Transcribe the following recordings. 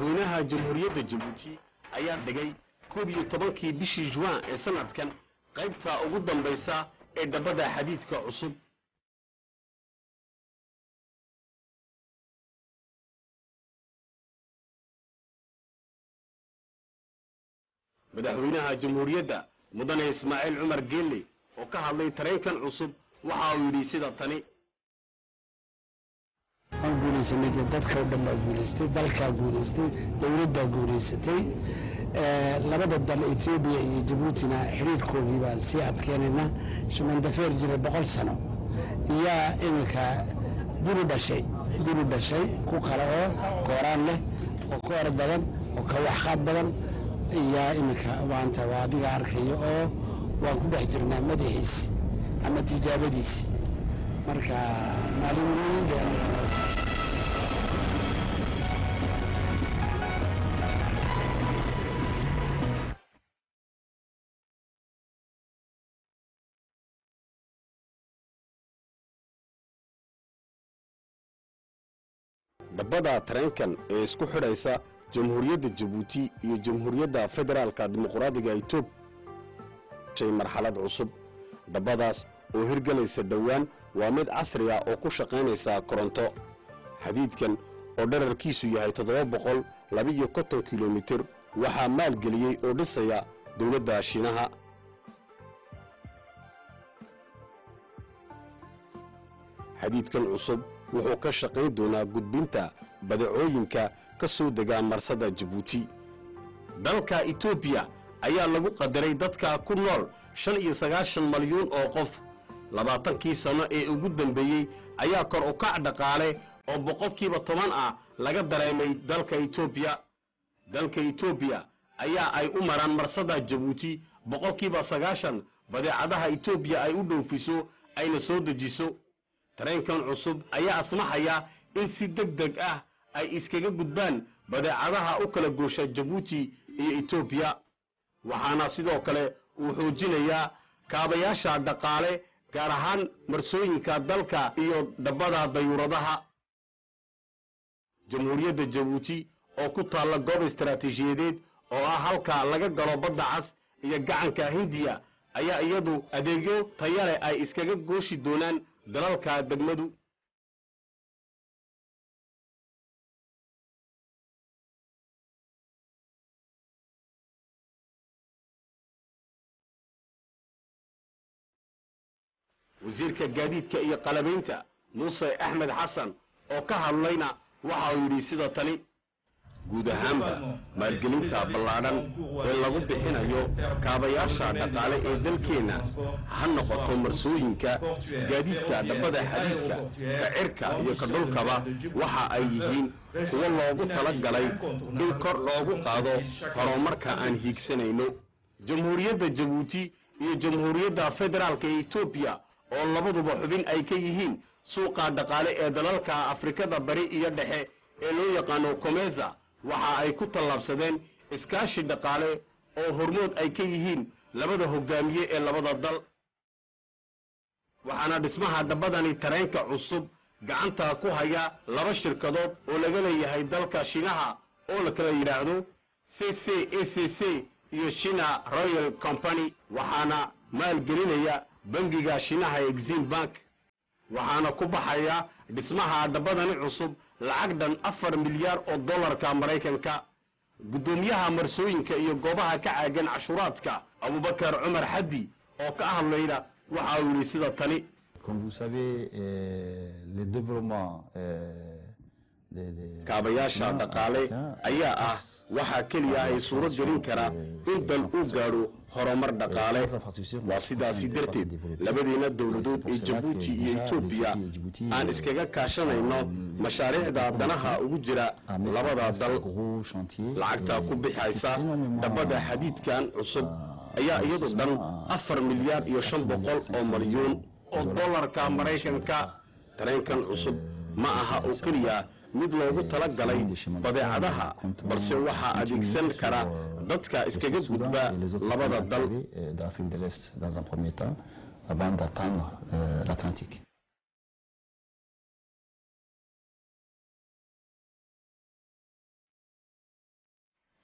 madaxweynaha jamhuuriyadda jabuuti ayaa dhigay koob iyo tobankii bishii juwan ee sanadkan qaybta ugu dambaysa ee dhabbada xadiidka cusub madaxweynaha jamhuuriyadda mudane ismaaciil cumar geelle oo ka hadlay tareenkan cusub waxa uu yidhi sida tani waan guulaysanay dee dadka oo dhan baa guulaystay dalkaa guulaystay dowladdaa guulaysatay labada dal etoobiya iyo jabuutina xidhiirkoodii baan sii adkeenayna shumandafeer jiray boqol sano iyaa iminka dib u dhashay dib u dhashay ku kale oo kooraan leh oo ka orod badan oo ka waxqaad badan iyaa iminka maanta waa adiga arkayo oo waan ku dhex jirnaa madaxiisi ama tijaabadiisi marka maalin weyn bay aniga noo tahay dhabbada tareenkan ee isku xidhaysa jamhuuriyadda jabuuti iyo jamhuuriyadda federaalka dimuqraadiga etoobiya marxalad cusub dhabbadaas oo hirgelaysa dhowaan waa mid casri ah oo ku shaqaynaysa koronto xadiidkan oo dherarkiisu yahay toddoba boqol labiiyo konton kilomitir waxaa maalgeliyey oo dhisaya dowladda shiinaha xadiidkan cusub wuxuu ka shaqayn doonaa gudbinta badacooyinka ka soo degaa marsada jabuuti dalka etoobiya ayaa lagu qadaray dadka ku nool shan iyo sagaashan malyuun oo qof labaatankii sanno ee ugu dambeeyey ayaa kor u kac dhaqaale oo boqolkiiba toban ah laga dareemay dalka etoobiya dalka etoobiya ayaa ay u maraan marsada jabuuti boqolkiiba sagaashan badeecadaha etoobiya ay u dhoofiso ayna soo dejiso tareenkan cusub ayaa asmaxaya in si deg deg ah ay iskaga gudbaan badeecadaha u kala goosha jabuuti iyo etoobiya waxaana sidoo kale uu xoojinayaa kaabayaasha dhaqaale gaar ahaan marsooyinka dalka iyo dhabbada dayuuradaha jamhuuriyadda jabuuti oo ku taalla goob istaraatiijiyadeed oo ah halka laga galo badda cas iyo gacanka hindiya ayaa iyadu adeegyo tayale ay iskaga gooshi doonaan dalalka degmadu wasiirka gaadiidka iyo qalabaynta muuse axmed xasan oo ka hadlayna waxa uu yidhi sida tani guud ahaanba maalgelinta ballaadhan ee lagu bixinayo kaabayaasha dhaqaale ee dalkeenna ha noqoto marsooyinka gaadiidka dhabbada xadiidka ka cirka iyo ka dhulkaba waxa ay yihiin kuwo loogu tala galay in kor loogu qaado horumarka aan hiigsanayno jamhuuriyadda jabuuti iyo jamhuuriyadda federaalka ee etoobiya oo labaduba xubin ay ka yihiin suuqa dhaqaale ee dalalka afrikada bari iyo dhexe ee loo yaqaano komesa waxa ay ku tallaabsadeen iskaashi dhaqaale oo hormood ay ka yihiin labada hogaamiye ee labada dal waxaana dhismaha dhabbadani tareenka cusub gacanta ku haya laba shirkadood oo laga leeyahay dalka shiinaha oo la kala yidhaahdo c c a c c iyo china royal company waxaana maalgelinaya bangiga shiinaha exim bank waxaana ku baxaya dhismaha dhabbadani cusub lacag dhan afar milyaar oo dollarka maraykanka guddoomiyaha marsooyinka iyo goobaha ka caagan cashuuraadka abubakar cumar xaddi oo ka hadlayna waxa uu yidhi sida tani Comme vous savez, euh, le développement euh, des- des- kaabayaasha des- dhaqaale ayaa ah waxaa keliya ay suuro gelin kara in dal uu gaadho horumar dhaqaale waa sidaasi darteed labadiina dowladood ee jabuuti iyo etoobiya aan iskaga kaashanayno mashaariicda danaha ugu jira labada dal lacagta ku bixaysa dhabbada xadiidkan cusub ayaa iyadu dhan afar milyaar iyo shan boqol oo malyuun oo dollarka maraykanka tareenkan cusub ma aha oo keliya mid loogu tala galay badeecadaha balse waxaa adeegsan kara dadka iskaga gudba labada dal d'Afrique de l'Est dans un premier temps avant d'atteindre euh, l'Atlantique.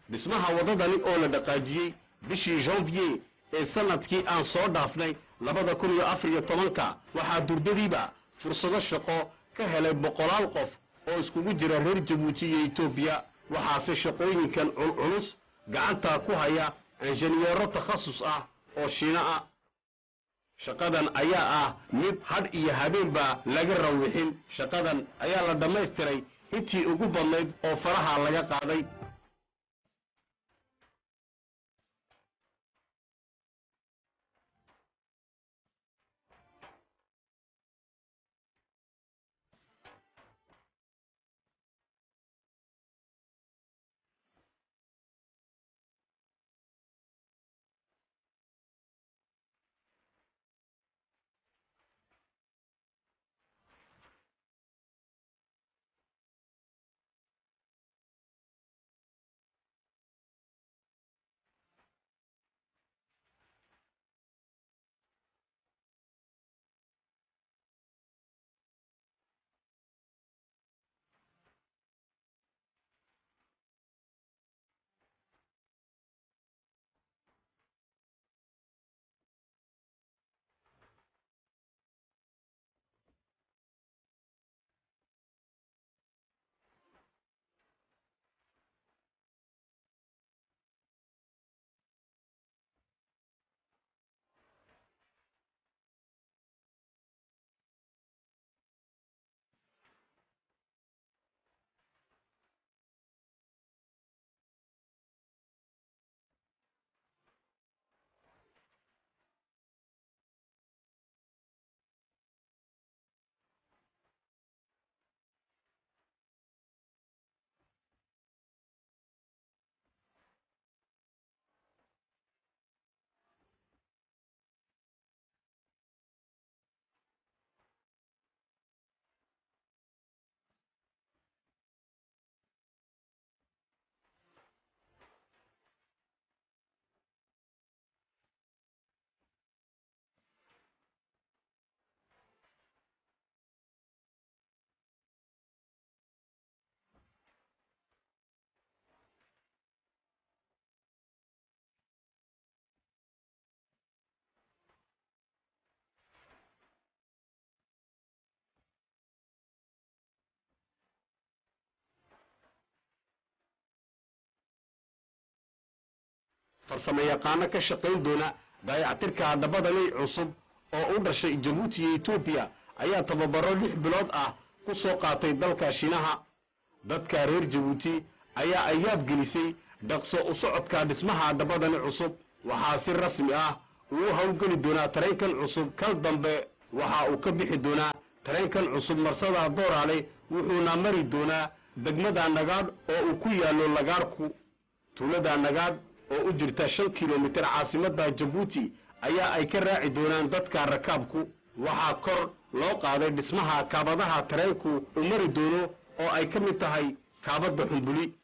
dhismaha waddadani oo la dhaqaajiyey bishii janvier ee sanadkii aan soo dhaafnay labada kun iyo afar iyo tobanka waxaa durdadiiba fursado shaqo ka helay boqolaal qof oo iskugu jira reer jabuuti iyo etoobiya waxaase shaqooyinkan culculus gacanta ku haya injineero takhasus ah oo shiino ah shaqadan ayaa ah mid hadh iyo habeenba laga rawixin shaqadan ayaa la dhammaystiray intii ugu badnayd oo faraha laga qaaday farsamo yaqaano ka shaqayn doona daayactirka hadhabadani cusub oo u dhashay jabuuti iyo etoobiya ayaa tababaro lix bilood ah ku soo qaatay dalka shiinaha dadka reer jabuuti ayaa ayaab gelisay dhaqso u socodka dhismaha hadhabadani cusub waxaa si rasmi ah uu howlgeli doonaa tareenkan cusub kal dambe waxa uu ka bixi doonaa tareenkan cusub marsada dooraale wuxuuna mari doonaa degmada nagaadh oo uu ku yaallo lagaarhku tuulada nagaadh oo u jirta shan kilomitir caasimadda jabuuti ayaa ay ka raaci doonaan dadka rakaabku waxaa kor loo qaaday dhismaha kaabadaha tareenku uu mari doono oo ay ka mid tahay kaabadda xumbuli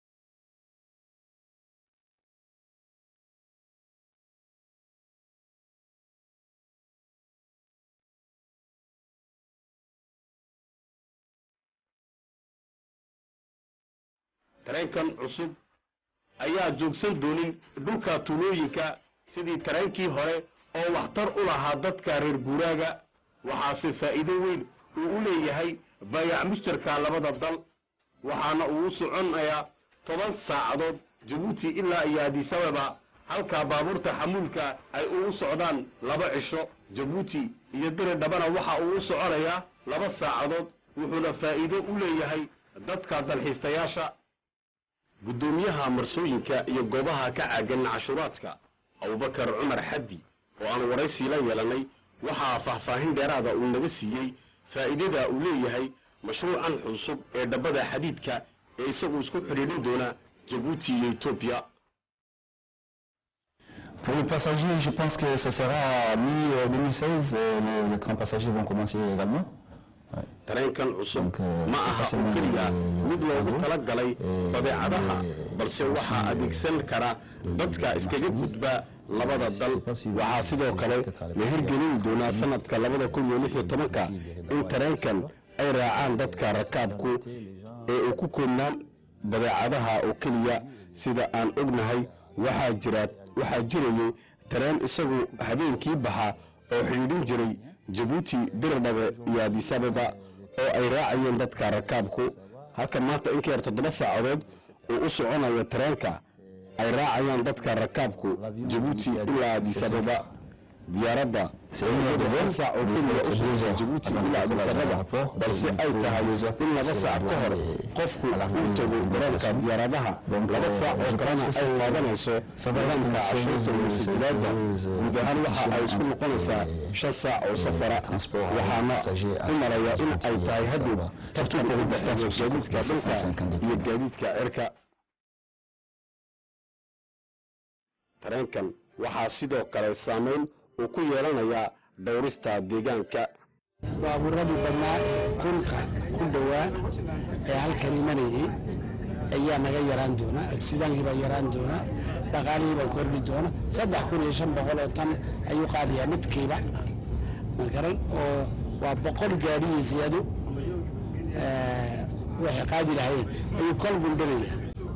tareenkan cusub ayaa joogsan doonin dhulka tuulooyinka sidii tareenkii hore oo waxtar u lahaa dadka reer guuraaga waxaase faa'iido weyn uu u leeyahay baayac mushtarka labada dal waxaana uu u soconayaa toban saacadood jabuuti ilaa iyo adisababa halka baabuurta xamuulka ay ugu socdaan laba cisho jabuuti iyo diri dhabana waxa uu u soconayaa laba saacadood wuxuuna faa'iido u leeyahay dadka dalxiistayaasha guddoomiyaha marsooyinka iyo goobaha ka caagan cashuuraadka abubakar cumar xaddi oo aan waraysi la yeelannay waxaa faahfaahin dheeraada uu naga siiyey faa'iidada uu leeyahay mashruucan cusub ee dhabbada xadiidka ee isagu isku xidhiidhin doona jabuuti iyo etoobiya Pour les passagers, je pense que ce sera mi-2016. Les, les trains passagers vont commencer également. Ouais. tareenkan cusub Donc, euh, ma c'est aha oo facilement keliya le- mid loogu le- tala galay et- badeecadaha et- balse aussi, waxaa euh, adeegsan kara le- dadka le iskaga marchandise. gudba labada Je sais dal pas si vous- waxaa sidoo kale peut-être à la la hirgelin doonaa sanadka labada kun iyo lix iyo tobanka in tareenkan ay raacaan dadka rakaabku ee uu ku koobnaan badeecadaha oo keliya sida aan ognahay waxaa jira waxaa jirayay tareen isagu habeenkii baxa oo xidhiidhin jiray jabuuti dirdhabe iyo adisababa oo ay raacayeen dadka rakaabku halka maanta in ka yar toddoba saacadood uu u soconayo tareenka ay raacayaan dadka rakaabku jabuuti ilaa adisababa diyaaradda hal saac oo keliya u socota jabuuti ilaa adisababa balse ay tahay in laba saac ka hor qofku uu tago garoonka diyaaradaha laba saac oo kalena ay qaadanayso nidaamka cashuurta muusajiraadda guud ahaan waxa ay isku noqonaysaa shan saac oo safara waxaana u malaya in ay tahay hadhow tartan ugu dhexeeya gaadiidka dhulka iyo gaadiidka cirka tareenkan waxaa sidoo kale saamayn uu ku yeelanayaa dhowrista deegaanka baabuuradii badnaa ee kunka ku dhowaa ee halkan imanayay ayaa naga yaraan doona agsidaankii baa yaraan doona dhaqaalihii baa kordhi doona saddex kun iyo shan boqol oo tan ayuu qaadayaa midkiiba makaran oo waa boqol gaadhiyo siyaado waxay qaadi lahayn ayuu kol gundhanaya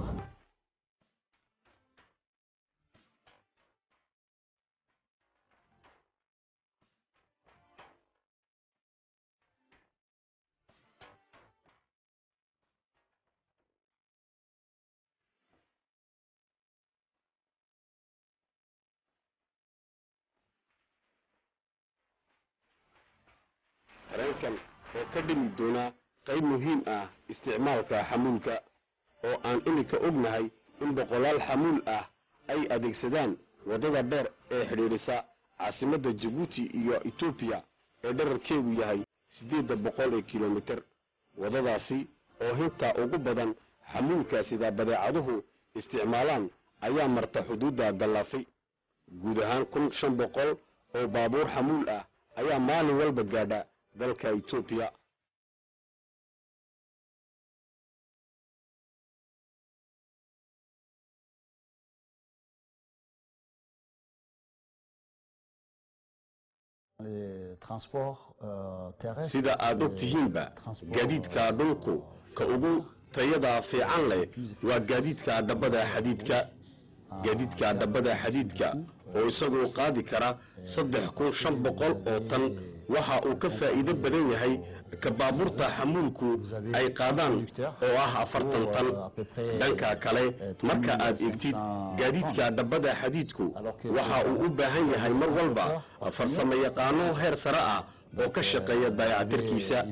tareenkan oo ka dhimi doona qayb muhiim ah isticmaalka xamuulka oo aan iminka ognahay in boqolaal xamuul ah ay adeegsadaan waddada dheer ee xidhiidhisa caasimadda jabuuti iyo etoobiya ee dherarkeedu yahay siddeedda boqol ee kilomitir waddadaasi oo hinta ugu badan xamuulka sida badeecaduhu isticmaalaan ayaa marta xuduudda dallaafay guud ahaan kun shan boqol oo baabuur xamuul ah ayaa maalin walba gaadha dalka etoobiya Les transports euh, terrestres. sida aad og tihiinba gaadiidka dhulku ka ugu tayada fiican leh waa gaadiidka dhabbada xadiidka gaadiidka dhabbada xadiidka oo isagu qaadi kara saddex kun shan boqol oo tan waxa uu ka faa'iido badan yahay ka baabuurta xamuulku ay qaadaan oo ah afartan tan dhanka kale marka aad eegtid gaadiidka dhabbada xadiidku waxa uu u baahan yahay mar walba farsamo yaqaano heer sare ah oo ka shaqeeya dayactirkiisa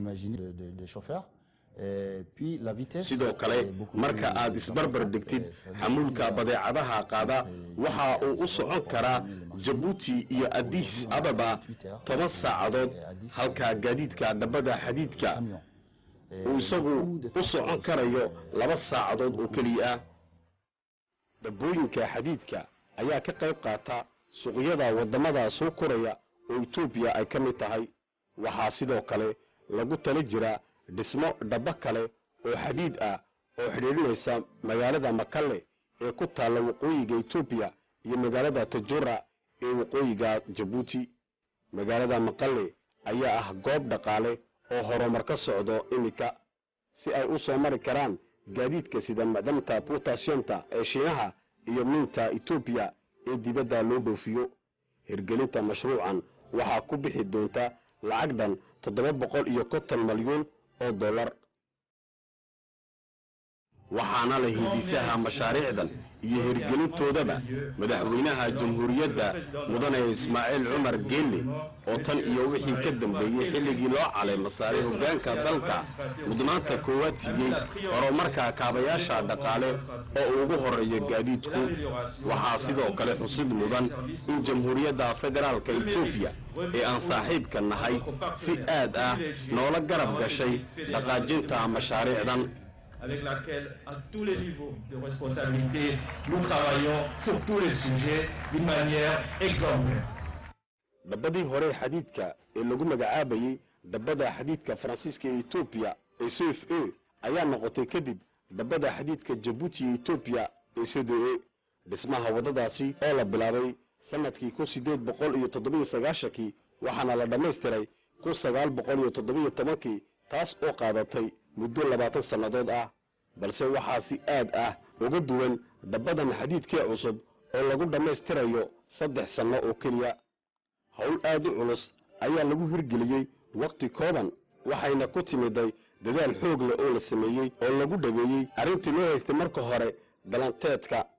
sidoo kale marka aad isbarbar dhigtid xamuulka badeecadaha qaada waxa uu u socon karaa jabuuti iyo adis ababa toban saacadood halka gaadiidka dhabbada xadiidka uu isagu u socon karayo laba saacadood oo keliya ah dhabbooyinka xadiidka ayaa ka qayb qaata suuqyada waddamada soo koraya oo etoobiya ay ka mid tahay waxaa sidoo kale lagu tala jiraa dhismo dhabbo kale oo xadiid ah oo xidhiidhinaysa magaalada makalle ee ku taalla waqooyiga etoobiya iyo magaalada tajura ee waqooyiga jabuuti magaalada makalle ayaa ah goob dhaqaale oo horumar ka socdo iminka si ay u soo mari karaan gaadiidka sida macdamta butashiyamta ee shiinaha iyo miinta etoobiya ee dibadda loo dhoofiyo hirgelinta mashruucan waxaa ku bixi doonta lacag dhan toddoba boqol iyo konton malyuun oo dollar waxaana la hindisaha mashaariicdan iyo hirgelintoodaba madaxweynaha jamhuuriyadda mudane ismaaciil cumar geelle oo tan iyo wixii ka dambeeyey xilligii loo caleema saaray hoggaanka dalka mudnaanta koowaad siiyey horumarka kaabayaasha dhaqaale oo ugu horreeya gaadiidku waxaa sidoo kale xusid mudan in jamhuuriyadda federaalka etoobiya ee aan saaxiibka nahay si aad ah noola garab gashay dhaqaajinta mashaariicdan avec laquelle, à tous les niveaux de responsabilité, nous travaillons sur tous les sujets d'une manière exemplaire. dhabbadii hore xadiidka ee lagu magacaabayey dhabbada xadiidka faransiiska ee etoobiya ee c f a ayaa noqotay kadib dhabbada xadiidka jabuuti ee etoobiya ee c d a dhismaha waddadaasi oo la bilaabay sannadkii kun siddeed boqol iyo toddobiyo sagaashankii waxaana la dhammaystiray kun sagaal boqol iyo toddobiyo tobankii taas oo qaadatay muddo labaatan sannadood ah balse waxaa si aad ah uga duwan dabbadan xadiidkii cusub oo lagu dhammaystirayo saddex sanno oo keliya howl aad u culus ayaa lagu hirgeliyey wakhti kooban waxayna ku timiday dadaal xoog leh oo la sameeyey oo lagu dhaweeyey arrintii loo haystay marka hore galanteedka